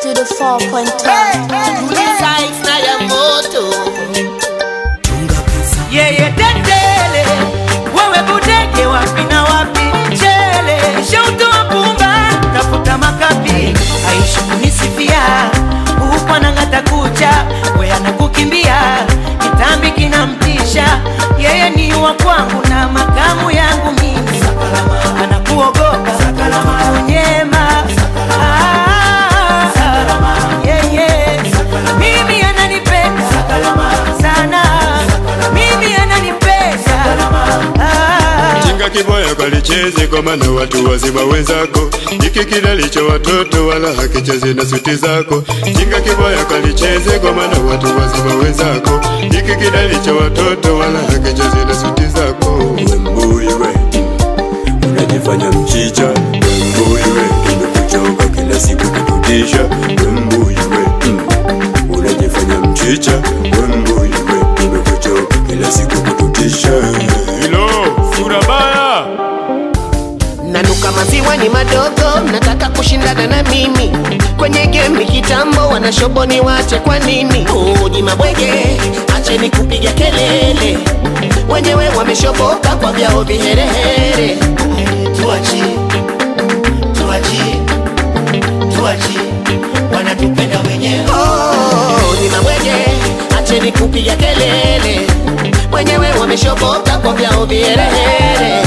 Studio 4.5 Size na ya moto yeye tetele, wewe budege wapi na wapi mchele, shautoa pumba tafuta makapi, aishi kunisifia huku anang'ata kucha, we anakukimbia kitambi kinamtisha, yeye ni wa kwangu na makamu yangu mimi, anakuogopa unyema Ah, yeye mimi ananipenda sana mimi ananipenda Ah. Jinga kibaya kalicheze kwa maana watu wazima wenzako, hiki kilalicho watoto wala hakicheze na suti zako. Jinga kibaya kalicheze kwa maana watu wazima wenzako, hiki kilalicho watoto wala hakicheze na suti zako. Wembui we, unajifanya mchicha. Wembui we, tumekuchoka kila siku kututisha. Wembui we, mm, unajifanya mchicha. Wembui we, tumekuchoka kila siku kututisha. Hilo sura baya. nanuka maziwa ni madogo nataka kushindana na mimi kwenye gemi kitambo wanashoboni wache kwa nini uji mabwege acheni kupiga kelele wenyewe wameshoboka kwa vyao viherehere tuachi tuachi tuachi wanatupenda wenyewe oh, ni mabwege acheni kupiga kelele wenyewe wameshoboka kwa vyao viherehere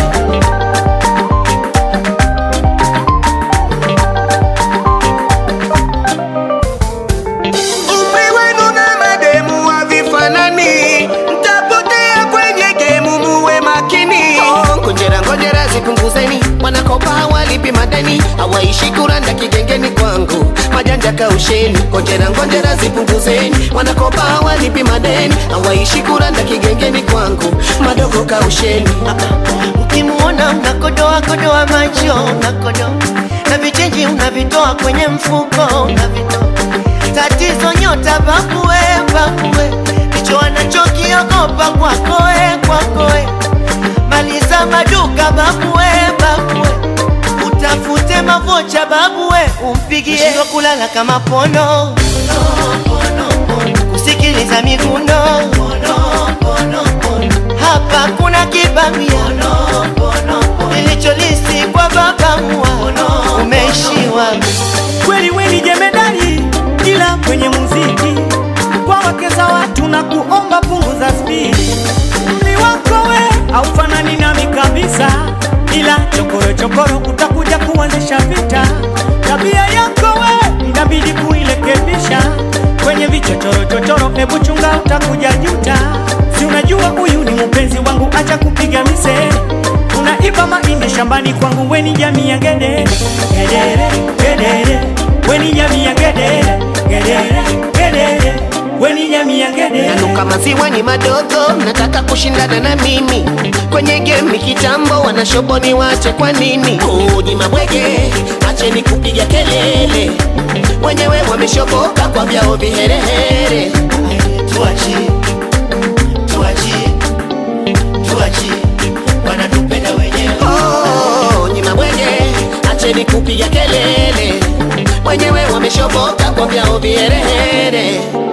Umri wenu na mademu havifanani, mtapotea kwenye gemu, muwe makini. Oh, Ngojera ngojera zipunguzeni, wanakopa hawalipi madeni, hawaishi kuranda kigengeni kwangu, majanja kausheni. Ngojera ngojera zipunguzeni, wanakopa hawalipi madeni, hawaishi kuranda kigengeni kwangu, madogo kausheni. ukimuona unakodoa kodoa macho unakodoa na vichenji unavitoa kwenye mfuko unavitoa tatizo nyota babue babue ndicho anachokiogopa kwakoe kwakoe maliza maduka babue babue utafute mavocha babue umpigie Shindwa kulala kama pono kusikiliza miguno hapa kuna kibamia ilicholisi kwa babamua umeishiwa kweli weni jemedari ila kwenye muziki kwa wake za watu na kuomba punguza spidi mli wako we haufanani nami kabisa ila chokoro chokoro utakuja kuanzisha vita tabia yako we inabidi kuilekebisha kwenye vichochoro chochoro hebu chunga utakuja juta si unajua huyu ni mpenzi wangu acha kupiga misere unaiba mahindi shambani kwangu weni jamii ya gedere gedere gedere weni jamii ya gedere gedere gedere weni jamii ya gedere nanuka maziwa ni madogo nataka kushindana na mimi kwenye gemi kitambo wanashoboni wache kwa nini uji mabwege acheni kupiga kelele wenyewe wameshoboka kwa vyao viherehere tuachi tuachi tuachi wanatupenda wenyewe oh, ni mabwege acheni kupiga kelele wenyewe wameshoboka kwa vyao viherehere